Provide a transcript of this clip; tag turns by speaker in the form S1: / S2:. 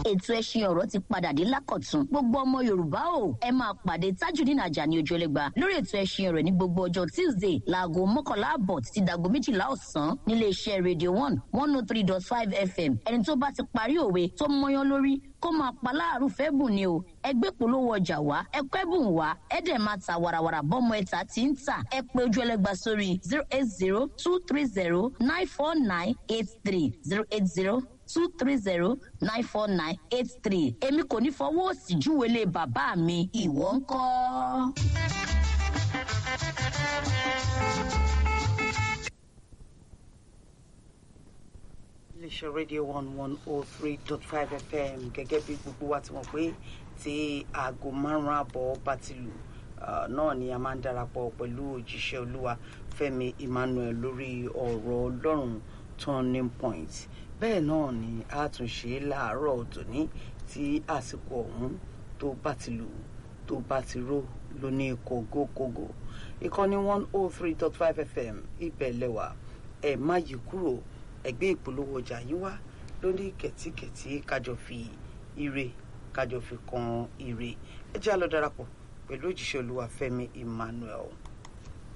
S1: ètò ẹṣin ọ̀rọ̀ ti padà dé lákọ̀tún gbogbo ọmọ yorùbá o ẹ máa pàdé tajudeen ajani ojúlẹ̀gba lórí ètò ẹṣin ọ̀rọ̀ ní gbogbo ọjọ́ tuesday láago mọ́kànlá àbọ̀ títí dago méjìlá ọ̀sán nílé iṣẹ́ radio one one oh three dot five fm ẹni tó bá ti parí òwe tó mọyán lórí kó máa pa láàrú fẹ́ bùn ni o ẹgbẹ́ polówó ọjà wá ẹkọ́ ẹ̀bùn wá ẹ̀dẹ̀ máa ta warawara bọ́mọ ẹ̀ta tí ń tà ẹ pé ojú ẹlẹ́gba sórí zero eight zero two three zero nine four nine eight three zero eight zero two three zero nine four nine eight three èmi kò ní fọwọ́ òsì júwèlé bàbá mi ìwọ ń kọ́.
S2: iléeṣẹ́ rédíò one one oh three dot five fm gẹ́gẹ́ bí gbogbo wa ti mọ̀ pé tí aago márùn-ún àbọ̀ bá ti lù náà ni a máa ń darapọ̀ pẹ̀lú òjíṣẹ́ olúwa fẹ́mi emmanuel lórí ọ̀rọ̀ ọlọ́run turning point bẹ́ẹ̀ náà ni a tún ṣe láàárọ̀ tòní tí àsìkò ọ̀hún tó bá ti lù tó bá ti ró lóní kògókògó ìkànnì one oh three dot five fm ibẹ̀ lẹ́wà ẹ̀ má yí kúrò ẹgbẹ́ ìpolówó ọjà yín wá lórí kẹ̀tíkẹ̀tí kájọ fi ire kájọ fi kan ire ẹ jẹ́ àlọ́ darapọ̀ pẹ̀lú òjíṣẹ́ olúwa fẹ́mi emmanuel.